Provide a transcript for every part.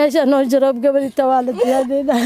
meesha noo jaroob gabadhita waa la diyaadeyna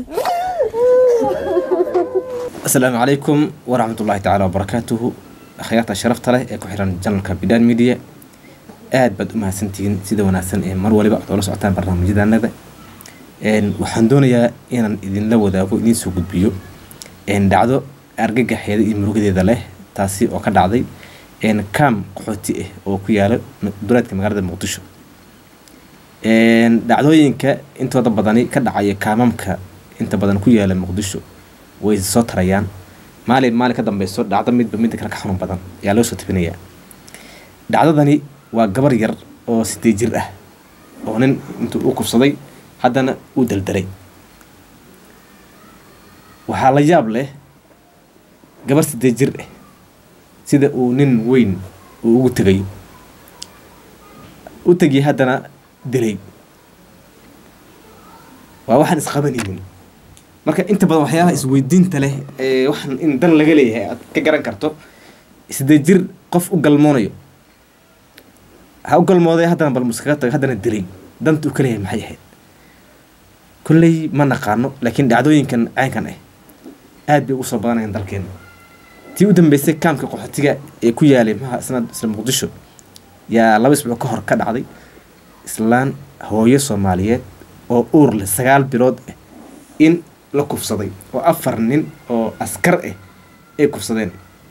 asalaamu calaykum waraxmatullaahi tacaala wabarakaatuhu akhyaarta sharafta leh ee ku xiran janalka bidhaan media aad baad u mahadsantihiin sida wanaagsan ee mar waliba ad oola socotaan barnaamijyadanada waxaan doonayaa inaan idinla wadaago idiin soo gudbiyo dhacdo argagaxeeda iyo murugadeeda leh taasi oo ka dhacday kaam qaxooti ah oo ku yaala duleedka magaalada muqdisho dhacdooyinka intooda badani ka dhacaya kaamamka inta badan ku yaala muqdisho way soo tarayaan maalin maalin ka dambeyso dhacdo midba midda kale ka xanuun badan ayaa loo soo tabinayaa dhacdadani waa gabar yar oo sideed jir ah oo nin intuu u kufsaday haddana uu daldalay waxaa la yaab leh gabar sideed jir ah sida uu nin weyn uu ugu tegay u tegiyay haddana dilay waa waxaan isqabanaynin marka inta badan waxyaabaha isweydiinta leh ee waxaan in dan laga leeyahay aad ka garan karto sideed jir qof u galmoonayo ha u galmooday haddana bal muskaga taga haddana dilay danta uu ka leeyahay maxay ahayd kolley ma naqaano laakiin dhacdooyinkan caynkan ah aad bay ugu soo badanayaan dalkeena tii u dambeysay kaamka qaxootiga ee ku yaalay maha isna isla muqdisho yaa laba isbuuc ka hor ka dhacday islaan hooyo soomaaliyeed oo uur leh sagaal bilood ah in la kufsaday oo afar nin oo askar ah ay kufsadeen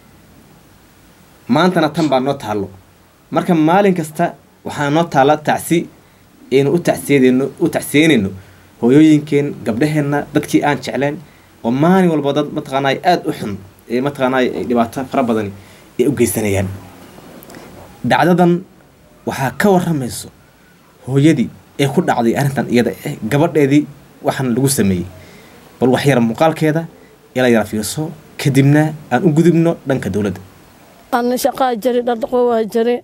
maantana tan baa noo taallo marka maalin kasta waxaa noo taalla tacsi aynu u tacsiyadeyno u tacsiyeynayno hooyooyinkeen gabdhaheenna dadkii aan jecleen oo maalin walba dad mataqaanay aada u xun ee mataqaanay ay dhibaato fara badani ay u geysanayaan dhacdadan waxaa ka waramayso hooyadii ee ku dhacday arrintan iyada eh gabadheedii waxaan lagu sameeyey bal waxyara muuqaalkeeda ila yara fiirso kadibna aan u gudubno dhanka dowladda ana shaqaa jari dhardhaqo waa jari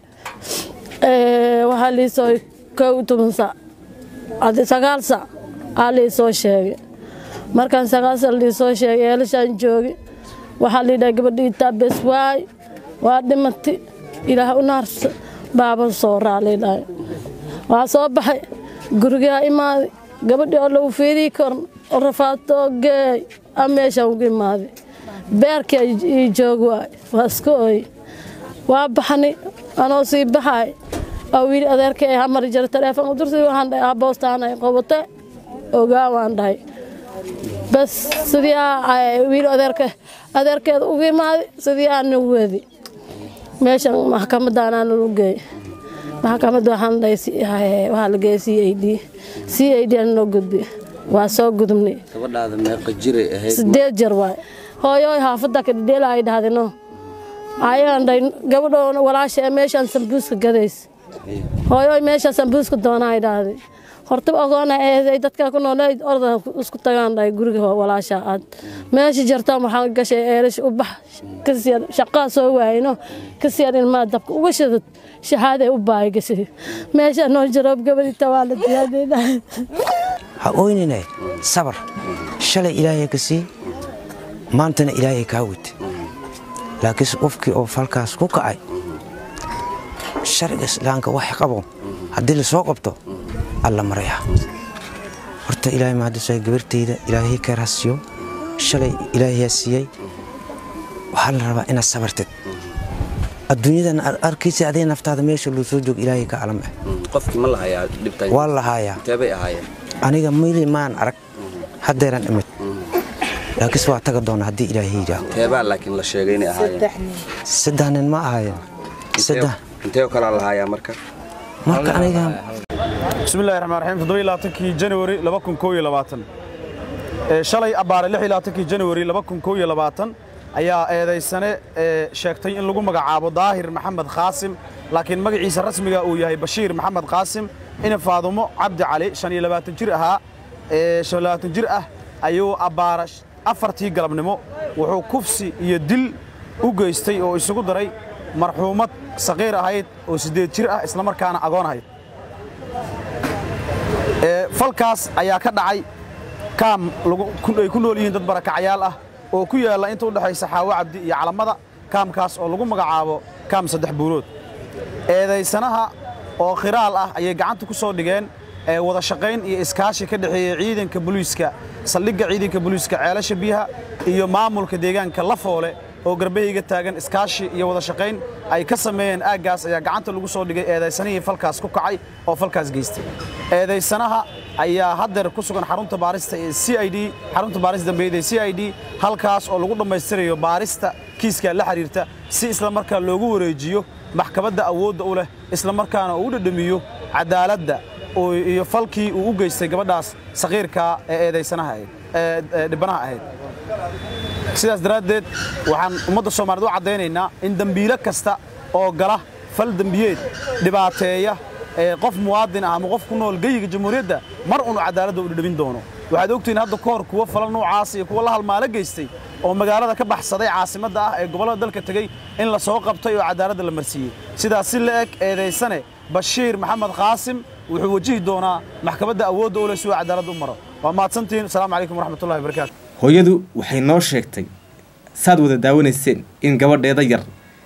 waxaa liisoo kow toban sac adi sagaal sac aa liisoo sheegay markaan sagaal sac liisoo sheegay eelashaan joogi waxaa liidhaha gabadhii taabes waay waa dhimati ilaah u naarsa baaba soo raa liidhahay waa soo baxay gurigaa imaaday gabadhii oo lagu fiidii korn oo rafaadoo geey a meeshaan ugu imaaday beerkii ii joog waay waa iska ooy waa baxni anoo sii baxay oo wiili adeerka ee hamari jira taleefon u dursi waxaan dhahay aboostaan ay qabate ogaa waan dhahay bas sidii wiili adeerka adeerkeeda ugu imaaday sidii aana weedi meeshan maxkamadaanaa lagu geey maxkamadda waxaan dhahay waxaa la geeyay c a d c a d aan noo gudbi waa soo gudubnay gabadhaada meeqa jiray ahayd sideed jeer waay hooyoy haafadda ka dhidheela ay dhahday no ayaan dhahay gabadhoona walaasha ee meeshaan sambuuska gadays hooyoy meeshaan sambuuska doona ay dhahday horta ogoona ee dadka ku nool orda isku tagaan dhahay guriga walaasha aad meesha jartaan waxaan gashay eelash u bax kasiyar shaqaa soo waayno kasiyar ilmaa dabka uga shadad shahaade u baay gashay meesha noo jaroob gabadhita waa la diyaadeyna ha oynine sabar shalay ilaahay ka sii maantana ilaahay kaa wite laakiinse qofkii oo falkaas ku kacay sharciga islaamka wax qabo haddii la soo qabto alla maraya horta ilaahay mahadisay gabartayda ilaahay ka raasiyo shalay ilaahayaa siiyey waxaa la rabaa inaad sabartid adduunyadan arkaysa adee naftaada meesha loo soo joogo ilaahay ka alam ah qofkii ma lahayaa dhibtan waa lahaayaa inteebay ahaayeen aniga mili maan arag haddeeran imid laakiinse waa taga doona haddii ilaahay yidhaaho inteebaa laakiin la sheegay inay ahaayeen saddex nin ma ahaayeen saddex intee oo kalaa lahayaa marka marka aniga bismillahi raxmaan raxiim toddoba iyo labaatankii janawari laba kun koob iyo labaatan ee shalay abbaare lix iyo labaatankii janawari laba kun koob iyo labaatan ayaa eedaysane ee sheegtay in lagu magacaabo daahir maxamed khaasim laakiin magaciisa rasmiga uu yahay bashiir maxamed qaasim ina faadumo cabdi cali shan iyo labaatan jir ahaa ee shan iyo labaatan jir ah ayuu abbaara afartii galabnimo wuxuu kufsi iyo dil u geystay oo isugu daray marxuumad saqiir ahayd oo siddeed jir ah islamarkaana agoon ahayd falkaas ayaa ka dhacay kaam ay ku nool yihiin dad barakacyaal ah oo ku yaalla inta u dhexaysa xaawo cabdi iyo calamada kaamkaas oo lagu magacaabo kaam saddex buurood eedaysanaha oo khiraal ah ayay gacanta ku soo dhigeen ee wada shaqayn iyo iskaashi ka dhexeeya ciidanka booliiska saldhigga ciidanka booliiska ceelasha biyaha iyo maamulka deegaanka lafoole oo garbahayga taagan iskaashi iyo wada shaqayn ay ka sameeyeen aaggaas ayaa gacanta lagu soo dhigay eedaysanihii falkaas ku kacay oo falkaas geystay eedaysanaha ayaa haddeer ku sugan xarunta baarista ee c i d xarunta baarista dambeeyada ee c i d halkaas oo lagu dhammaystirayo baarista kiiska la xiriirta si isla markaa loogu wareejiyo maxkamadda awoodda u leh isla markaana uu u dhadhamiyo cadaaladda iyo falkii uu u geystay gabadhaas saqiirkaa ee eedaysanaha ahayd ee dhibanaha ahayd sidaas daraaddeed waxaan ummadda soomaaliyeed u caddaynaynaa in dembiilo kasta oo gala fal dembiyeed dhibaateeya ee qof muwaadin ah ama qof ku nool geyiga jamhuuriyadda mar unu cadaaladda u dhadhamin doono waxaad ogtihiin hadda ka hor kuwo falal noocaas iyo kuwo la halmaalo geystay oo magaalada ka baxsaday caasimadda ah ee gobollada dalka tegey in la soo qabtay oo cadaaladda la marsiiyey sidaas si la eg eedaysane bashiir maxamed qaasim wuxuu wajihi doonaa maxkamadda awoodda u leh si uu cadaaladda u maro waa mahadsantihiin asalaamu calaykum waraxmatullahi wabarakaatu hooyadu waxay noo sheegtay saad wada daawanayseen in gabadheeda yar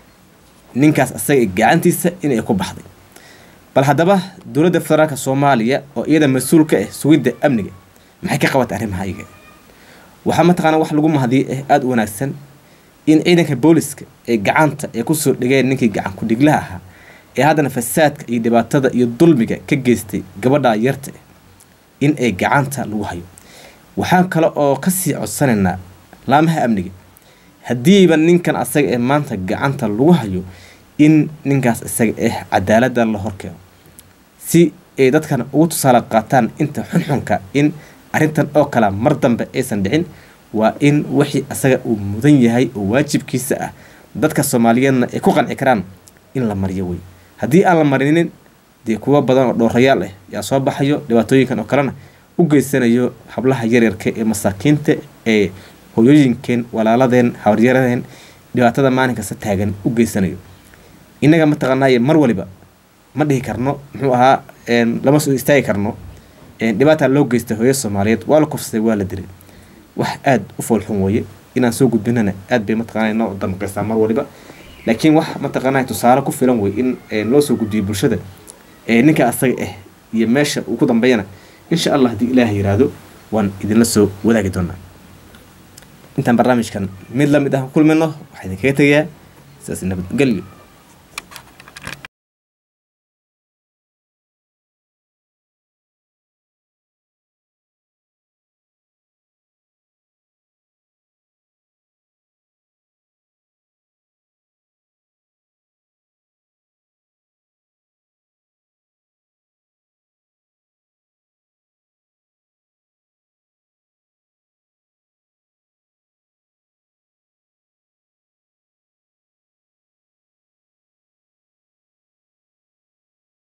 ninkaas asaga gacantiisa inay ku baxday bal haddaba dowladda federaalka soomaaliya oo iyada mas-uul ka ah sugidda amniga maxay ka qabatay arrimaha iyaga waxaa mataqaanaa wax lagu mahadiyay ah aada u wanaagsan in ciidanka booliska ee gacanta ay kusoo dhigeen ninkii gacan ku-dhiglaha ahaa ee haddana fasaadka iyo dhibaatada iyo dulmiga ka geystay gabadha yarta ah in ay gacanta lagu hayo waxaan kale oo kasii codsanaynaa laamaha amniga haddiiba ninkan asaga ee maanta gacanta lagu hayo in ninkaas isaga ah cadaaladda la horkeeno si ay dadkan ugu tusaale qaataan inta xunxunka in arrintan oo kale mar dambe aysan dhicin waa in wixii asaga uu mudan yahay oo waajibkiisa ah dadka soomaaliyeedna ay ku qanci karaan in la mariyo wey haddii aan la marinin dee kuwo badan oo dhowrayaal ah yaa soo baxayo dhibaatooyinkan oo kalena u geysanayo hablaha yaryarka ee masaakiinta ee hoyooyinkeen walaaladeen habaryaradeen dhibaatada maalin kasta taagan u geysanayo innaga mataqaanaaye mar waliba ma dhihi karno muxuu ahaa lama soo istaagi karno dhibaataa loo geystay hooyo soomaaliyeed waa la kufsaday waa la dilay wax aada u foolxun weeye inaan soo gudbinana aad bay mataqaana noo damqaysaa mar waliba laakiin wax mataqaanaa tusaale ku filan wey in loo soo gudbiyo bulshada ninka asaga ah iyo meesha uu ku dambeeyana insha allah haddii ilaah yiraahdo waan idinla soo wadaagi doonaa intaan barnaamijkan mid lamid ah ku kulmino waxaa idinkaga tegayaa sidaas nabadgelyo